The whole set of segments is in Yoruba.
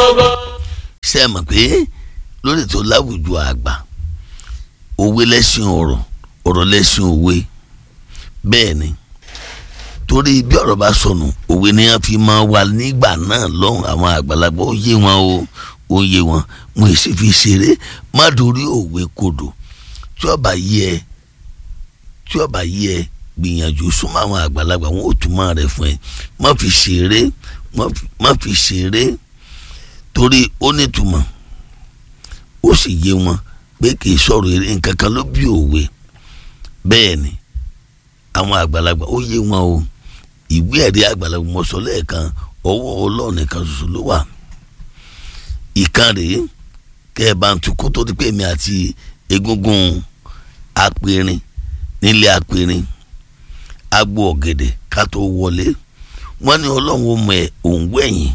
gbogbo. ṣe é mọ̀ pé lórí ètò láwùjọ àgbà òwe lẹ́sìn ọ̀rọ̀ ọ̀rọ̀ lẹ́sìn òwe bẹ́ẹ̀ ni torí bí ọ̀rọ̀ bá sọnù òwe ni wọ́n fi máa wà nígbà náà lọ́hùn àwọn àgbàlagbà ó yé wọn o ó yé wọn mo sì fi ṣeré má dorí òwe kodò tí ọba yí ẹ tí ọba yí ẹ gbìyànjú súnmọ́ àwọn àgbàlagbà wọn ò túmọ̀ rẹ̀ fún ẹ má fi ṣeré má fi ṣeré torí ó nítumọ̀ ó sì yé wọn pé kì í sọ̀rọ̀ eré nǹkan kan ló bí òwe bẹ́ẹ̀ ni àwọn àgbàlagbà ó yé wọn o ìwé ẹ̀rí àgbàlagbà mo sọ lẹ́ẹ̀kan ọwọ́ ọlọ́run nìkan ṣoṣo ló wà ìkan rèé kẹ́ ẹ bá ń tu kó tó di pé èmi àti egungun apẹ̀rin nílé apẹ̀rin agbo ọ̀gẹ̀dẹ̀ ká tó wọlé wọ́n ní ọlọ́run ó mọ ẹ̀ òun wẹ̀yìn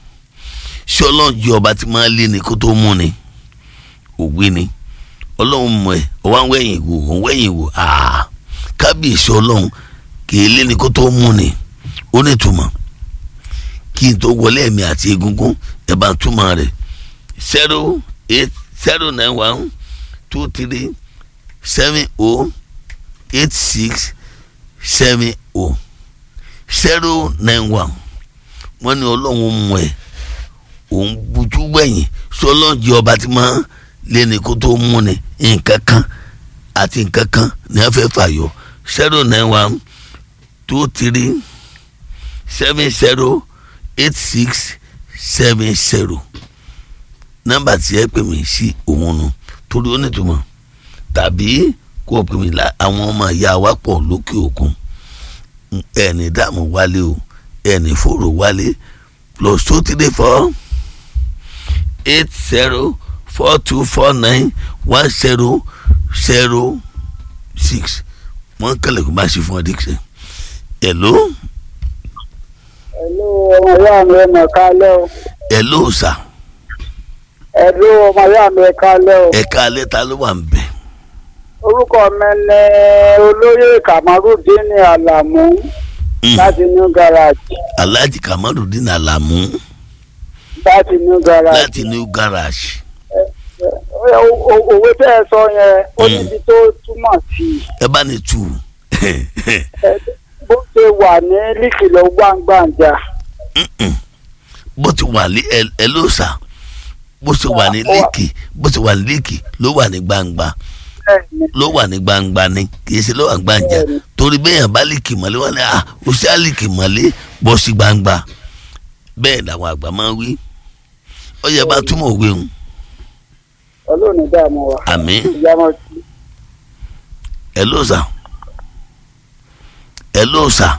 ṣé ọlọ́run jẹ́ ọba tí máa lé ni kó tó mú ni òwe ni ọlọ́run mọ ẹ̀ ọwọ́ àwọn wẹ̀yìn wò òun wẹ̀yìn wò áá kábíyèsí ọlọ́run kìí lé ní kó tó mú ni ó ní túmọ̀ kí n tó wọlé ẹ̀mí àti egungun ẹ̀ bá túmọ̀ rẹ̀ zero eight zero nine one two three seven oh eight six seven oh zero nine one wọ́n ní ọlọ́run mú ẹ̀ òun bujú wẹ̀yìn sọlọ́ọ̀jì ọba tí máa lé ní kó tó mú ni nǹkan kan àti nǹkan kan ní wọ́n fẹ́ fàyọ zero nine one two three seven zero eight six seven zero nọ́mbà tí ẹ pè mí sí òun nu torí ó nítumọ̀ tàbí kó o pè mí la àwọn ọmọ ìyá wa pọ̀ lókè òkun ẹni dààmú wálé o ẹni fòrò wálé plus two three four eight zero four two four nine one zero zero six wọn kẹlẹ kó bá ṣe fún ọ dixon hello. hello ọmọ ìyá mi ẹ mọ̀ kálẹ̀ o. hello sà. hello ọmọ ìyá mi ẹ kálẹ̀ o. ẹ kálẹ̀ ta ló wà ń bẹ̀. orúkọ mi ni olóyè kamarudin alamu láti new garage. alhaji kamarudin alamu láti new garage. láti new garage. òwe tẹ́ ẹ sọ yẹn ó níbi tó túmọ̀ sí. ẹ bá ní tù. bó ṣe wà ní líkìlọ̀ gbàngbànjà. bó ti wà ní ẹ ló sà bó ṣe wà ní líkì bó ṣe wà ní líkì ló wà ní gbangba ló wà ní gbangba ni kì í ṣe ló wà ní gbàǹjà torí bẹ́ẹ̀ bá líkì mọ́lé wọn ni ah ó ṣe á líkì mọ́lé bọ́ sí gbangba bẹ́ẹ̀ làwọn àgbà máa ń wí ó yẹ bá túmọ̀ òwe hùn ọlọ́run dààmú wa. àmín ìyàmọ̀ sí. ẹ ló sà ẹ ló sà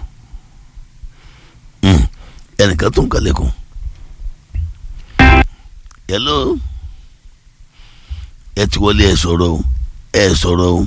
ẹnìkan tó ń kalẹ̀kùn ẹ ló ẹ ti wọlé ẹ sọ̀rọ̀ o ẹ sọ̀rọ̀ o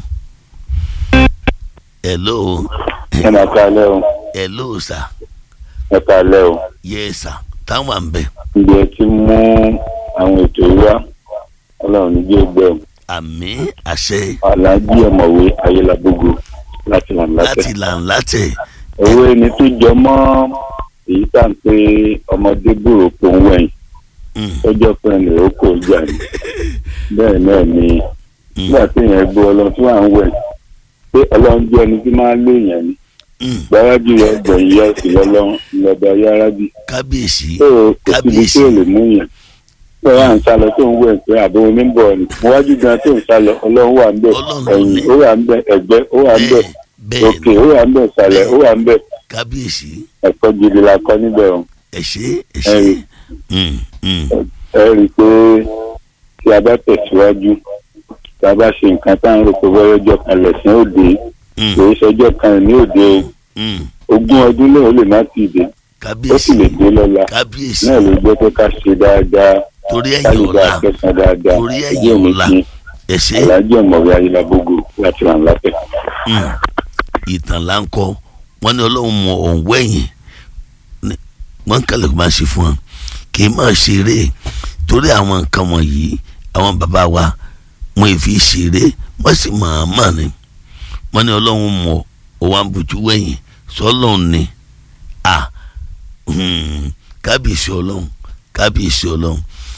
ẹ ló ẹ máa kálẹ̀ o ẹ ló sà ẹ kálẹ̀ o yẹ sà táwọn à ń bẹ ǹjẹ́ ti mú àwọn ètò yìí wá ọlọ́run ní jẹ́ gbẹ́ o àmín àṣẹ aláàjì ọ̀mọ̀wé ayélujábógo láti là ń láti látẹ̀. là ń látẹ̀ owó ẹni tó jọ mọ́ èyí tá à ń pé ọmọdé gbòòrò pò ń wẹ̀yìn Mm, tọ́jọ́ pé ẹnì ó kò jà ní. bẹ́ẹ̀ náà ni nígbà tí èèyàn gbọ́ ọlọ́run tí wọ́n à ń wẹ̀ pé ọlọ́run jẹ́ ẹni tí máa ń lé èèyàn ní. mm, gbáradì rẹ̀ gbẹ̀yìn yọ sí lọ́lọ́run lọ́ba yáradì. kábíyèsí tó o kò síbi tí ò lè mú yàn. tó o wà ń sálọ tó ń wẹ̀ pé àbò oníbọ̀ ni níwájú gan tó ń sálọ ọlọ́run wà ń bẹ̀ Ọlọ́run ẹ̀yìn ni. ó wà ń bẹ̀ ẹ̀gbẹ́ ó wà ń bẹ̀ bẹ́ẹ̀ òkè bẹ́ẹ̀ ó wà ń bẹ̀ sàlẹ̀ ó wà ń bẹ̀ kábíyèsí ẹ̀kọ́ gidi la kọ́ níbẹ̀ o. ẹ ṣé ẹ ṣé Ẹ̀yìn. Mm, mm, ẹ rí i pé tí a bá tẹ̀síwájú tí a bá ṣe nǹkan tá à ń rò pé bọ́yọ̀ ọjọ́ kan lẹ̀sìn òde mm, kì í ṣọjọ́ kan ní òde o. mm, ogún ọdún náà ó lè má ti dé ó kábíyèsí sì lè dé lọ́la kábíyèsí náà ló jẹ́ pé ká ṣe dáadáa torí ká ẹ̀yìn lè bá ọ̀la akẹ́sàn dáadáa torí ẹ̀yìn Ojú òní ọ̀la. kí ẹ ṣé aláàjì ọ̀mọ̀wé ayélujábógo láti ràn látẹ̀. mm, ìtàn là ń kọ wọn ní ọlọ́run mọ òun wẹ̀yìn Ní- wọ́n kálẹ̀ kó máa ṣe fún wọn kì í máa ṣeré torí àwọn nǹkan wọ̀nyí àwọn bàbá wa wọn ì fi ṣeré wọ́n sì máa mà ní wọ́n ní ọlọ́run mọ òun àbùtú wẹ̀yìn sọ́lọ́run ni à hmm, kábíyèsí ọlọ́run kábíyèsí ọlọ́run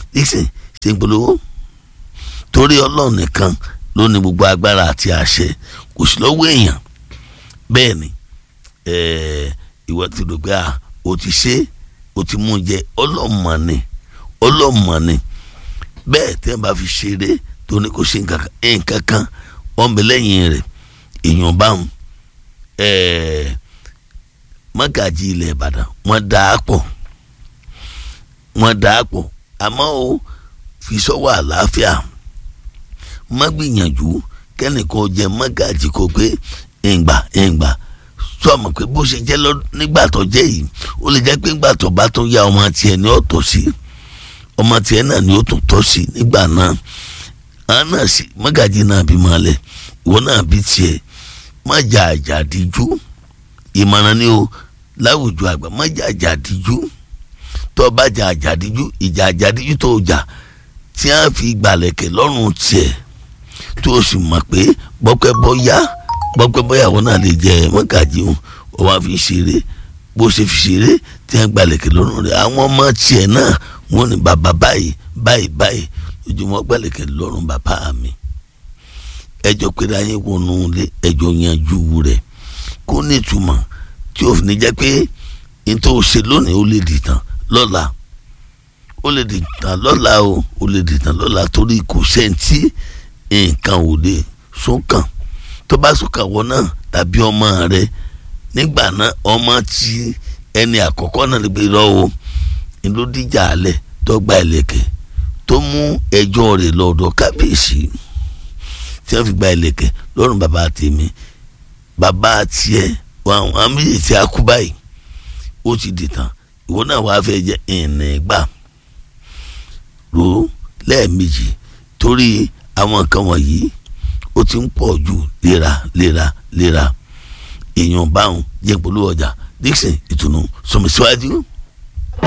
Dixon ṣe ń polówó torí ọlọ́run nìkan ló ní gbogbo agbára àti àṣẹ kò sí lọ́wọ́ èèyàn bẹ́ẹ̀ ni ìwọ ti rò pé o ti ṣe o ti mú jẹ ọlọ́mọ ni ọlọ́mọ ni bẹ́ẹ̀ tẹ́ bá fi ṣeré tó ní kò ṣe nǹkan kan wọ́n bẹ lẹ́yìn rẹ̀ èèyàn báwọn mọ́gàjì ilẹ̀ ìbàdàn wọ́n dà á pọ̀ wọ́n dà á pọ̀ àmọ́ o fi sọ́wọ́ àlàáfíà má gbìyànjú kẹ́nìkan jẹ mọ́gàjì kò pé ìgbà ìgbà sọ ma pé bó ṣe jẹ́ nígbà tó jẹ́ yìí ó lè jẹ́ pé nígbà tó bá tó yá ọmọ tiẹ̀ ní ọ̀tọ̀ sí ọmọ tiẹ̀ náà ni ó tún tọ́ sí nígbà náà àwọn náà sì mọ́gàjì náà bí máa lẹ̀ ìwọ náà bí tiẹ̀ má jà àjàdíjú ìmọ̀ràn ni o láwùjọ àgbà má jà àjàdíjú tó o bá jà àjàdíjú ìjà àjàdíjú tó o jà tí a fi gbàlẹ̀kẹ̀ lọ́rùn tiẹ̀ tó o sì mọ̀ pé bọ́pẹ́ bọ́yá bọ́pẹ́ bọ́yá àwọn náà lè jẹ mọ́gàjì o o wá fi ṣeré bó ṣe fi ṣeré tí a gbàlẹ̀kẹ̀ lọ́rùn rẹ̀ àwọn ọmọ tiẹ̀ náà wọ́n ní bàbá báyìí báyìí báyìí ojúmọ́ gbàlẹ̀kẹ̀ lọ́rùn bàbá mi ẹjọ́ pé ayé wọnú ilé ẹjọ́ yanjú rẹ̀ kó ní ìtumọ̀ tí ó fi ní jẹ́ pé nítorí o ṣe lónìí ó lè dìtàn lọ́la ó lè dìtàn lọ́la o ó lè dìtàn lọ́la torí kò sẹ́ńtì nǹkan ò lè sókàn tó bá sókàn wọ náà tàbí ọmọ rẹ nígbà náà ọmọ tí ẹni àkọ́kọ́ náà lè gbé lọ o ni ló díjà alẹ̀ tó gba ẹlẹ́kẹ̀ tó mú ẹjọ́ rẹ̀ lọ́dọ̀ kábíyèsí tí wọ́n fi gba ẹlẹ́kẹ̀ lọ́rùn bàbá tèmi bàbá tiẹ̀ àwọn méjì tí a kú báyìí ó ti dìtàn ìwọ náà wàá fẹ́ jẹ́ ìnìgbà rò ó lẹ́ẹ̀mejì torí àwọn nǹkan wọ̀nyí ó ti ń pọ̀ jù léra léra léra èèyàn báwọn jẹ́ polówó ọjà Dixon ìtùnú sọmi síwájú.